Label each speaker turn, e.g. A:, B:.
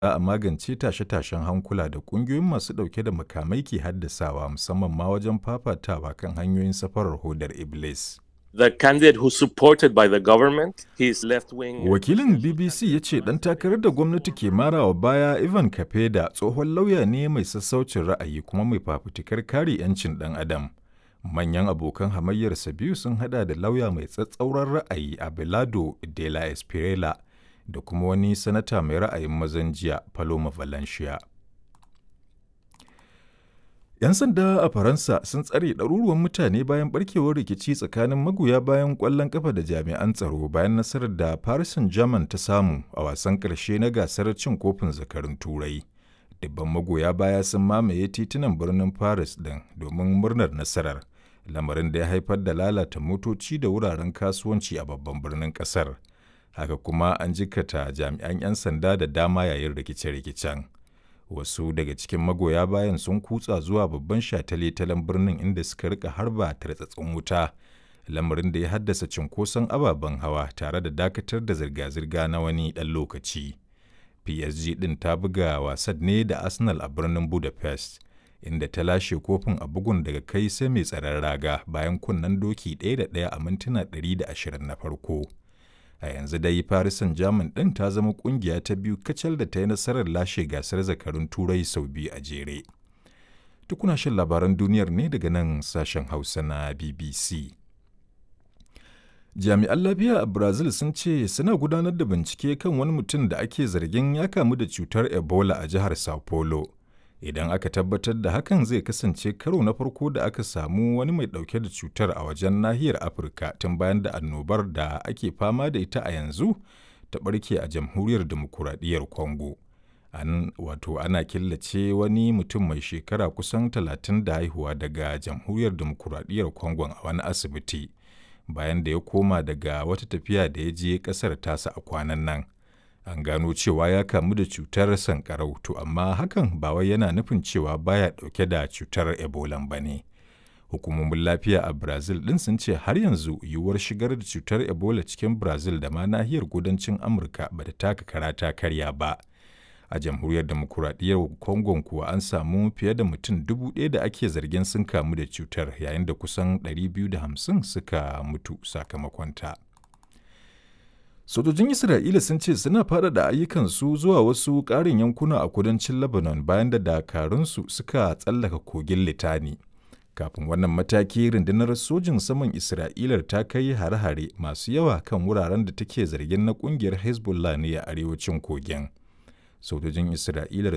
A: a magance tashe-tashen hankula da ƙungiyoyin masu ɗauke da makamai ke haddasawa musamman ma wajen fafatawa kan hanyoyin safarar hodar Iblis.
B: The candidate who's supported by the government, his left-wing.
A: Wakilin BBC ya ce ɗan takarar da gwamnati ke marawa baya Ivan Kapeda tsohon lauya ne mai sassaucin ra'ayi kuma mai fafutukar kare 'yancin ɗan adam. Manyan abokan hamayyarsa biyu sun hada da lauya mai tsatsauran ra'ayi Abelardo de la Espriella da kuma wani sanata mai ra'ayin mazan jiya Paloma Valencia. 'Yan sanda a Faransa sun tsare ɗaruruwan mutane bayan barkewar rikici tsakanin magoya bayan ƙwallon ƙafa da jami'an tsaro bayan nasarar da Paris Saint-Germain ta samu a wasan ƙarshe na gasar cin kofin zakarun Turai. Dubban magoya baya sun mamaye titunan birnin Paris ɗin domin murnar nasarar, lamarin da ya haifar da lalata motoci da wuraren kasuwanci a babban birnin ƙasar. Haka kuma an jikata jami'an 'yan sanda da dama yayin rikice-rikicen. wasu daga cikin magoya bayan sun kutsa zuwa babban shataletalen birnin inda suka rika harba tartsatsin wuta lamarin da ya haddasa cunkoson ababen hawa tare da dakatar da zirga-zirga na wani ɗan lokaci psg ɗin ta buga wasan ne da arsenal a birnin budapest inda ta lashe kofin a bugun daga kai sai mai tsaron raga bayan kunnen doki ɗaya da ɗaya a mintuna 120 na farko a yanzu dai Paris Saint-Germain ɗin ta zama ƙungiya ta biyu kacal da ta yi nasarar lashe gasar zakarun turai sau biyu a jere. Tukuna shan labaran duniyar ne daga nan sashen Hausa na BBC. Jami'an lafiya a Brazil sun ce suna gudanar da bincike kan wani mutum da ake zargin ya kamu da cutar Ebola a jihar Sao Paulo. idan aka tabbatar da hakan zai kasance karo na farko da aka samu wani mai dauke da cutar a wajen nahiyar afirka tun bayan da annobar da ake fama da ita a yanzu ta barke a jamhuriyar demokuraɗiyyar congo an wato ana killace wani mutum mai shekara kusan talatin da haihuwa daga jamhuriyar demokuraɗiyyar congo a wani asibiti bayan da ya koma daga wata tafiya da ya je ƙasar tasa a kwanan nan an gano cewa ya kamu da cutar sankarau to amma hakan ba wai yana nufin cewa baya dauke da cutar ebola ba ne hukumomin lafiya a brazil din sun ce har yanzu yiwuwar shigar da cutar ebola cikin brazil da ma nahiyar kudancin amurka ba ta taka karata karya ba a jamhuriyar demokuraɗiyyar congo kuwa an samu fiye da mutum dubu ɗaya da ake zargin sun kamu da cutar yayin da kusan 250 suka mutu sakamakonta. Sojojin Isra'ila sun ce suna faɗaɗa ayyukansu zuwa wasu ƙarin yankuna a kudancin Lebanon bayan da dakarunsu suka tsallaka kogin Litani. Kafin wannan mataki rundunar sojin saman Isra'ila ta kai hare-hare masu yawa kan wuraren da take zargin na ƙungiyar Hezbollah ne a arewacin kogin. Sojojin Isra'ila